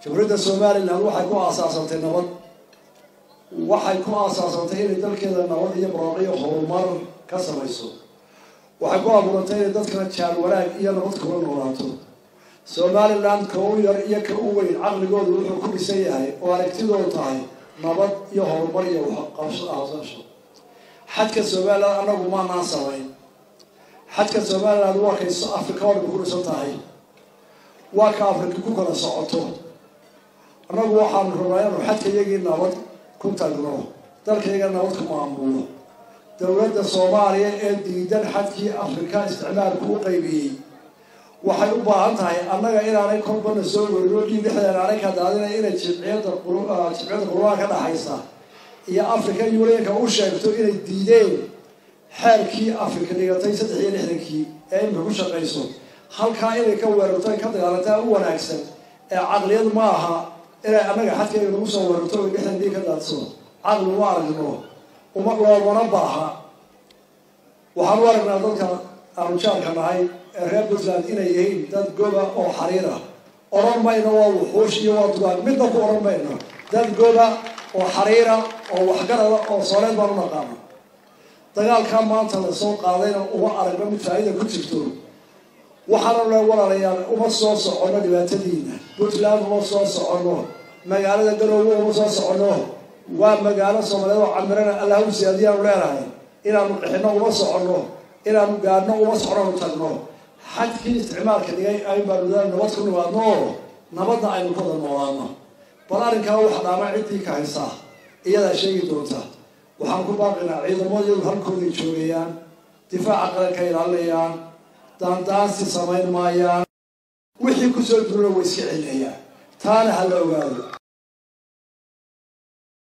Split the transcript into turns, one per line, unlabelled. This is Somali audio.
jamhuuriyadda somalilan waxay ku aasaasantay nabad waxay ku aasaasantay inay dalkeeda nabad iyo barooqiyo horumar ka samayso waxay ku abuurantay inay dadkana jaan wanaag iyo nabad kula noolaato somalilan ka u yar iyo ka u weyn caqligoodu wuxuu ku dhisan yahay oo aragtidoodu tahay nabad iyo horumar iyo qabsasho xadka somalilan anagu maanaan samayn xadka somalilan waa kay afrika oo dhan ku dhisan tahay waa ka afrika ku kala socoto annagu waxaanu rabnaa inanu xadka iyagii nabad ku tagno dalkayga nabad ku maamulo dowladda soomaaliya ee diidan xadkii afrika isticmaalku u qaybiyey waxay u baahan tahay annaga inaanay kolbana soo werino dhiig dhexdeena aanay ka daadina inay jimciyadda jimciyadda qurbaha ka dhaxaysa iyo africa unionka u sheegto inay diideen xeerkii afrika dhigatay saddex iyo lixdankii ee imika ku shaqayso halkaa inay ka weerarto ay ka dagaalantaa u wanaagsan ee caqliyad ma aha inay annaga xadkayga nagu soo weerarto o dhexdan dhiig ka daadso caqli uma aragno uma loomana baaha waxaan u aragnaa dadka aanu jaarka nahay ee reer puntland inay yihiin dad goba oo xariir ah odhan mayno waa wuxuush iyo waa dugaag midna ku odhan mayno dad goba oo xariira oo waxgarada oo sooleed baan u naqaano dagaalkaa maanta lasoo qaadayna uma aragno mid faa-ida ku jirto waxaana le walaalayaal uma soo soconno dhibaatadiina puntland uma soo soconno magaalada garoowe uma soo soconno waa magaalo soomaaliyeed oo camirana allah u siyaadiyaanu leenahay inaanu qixino uma soconno inaanu gaadhno uma soconno tagno xadkii isticmaalka dhigay ay baanu nabad ku nimaadno oo nabadna aynu ku wada noolaano bal arrinkaa waxa dhaama ciddii ka haysaa iyadaa sheegi doonta waxaan ku baaqinaa ciidamadiyadu halkooday joogayaan difaaca qaranka ilaalinayaan daandaansi samayn maayaan wixii kusoo duruna way iska celinayaan taana ha la ogaado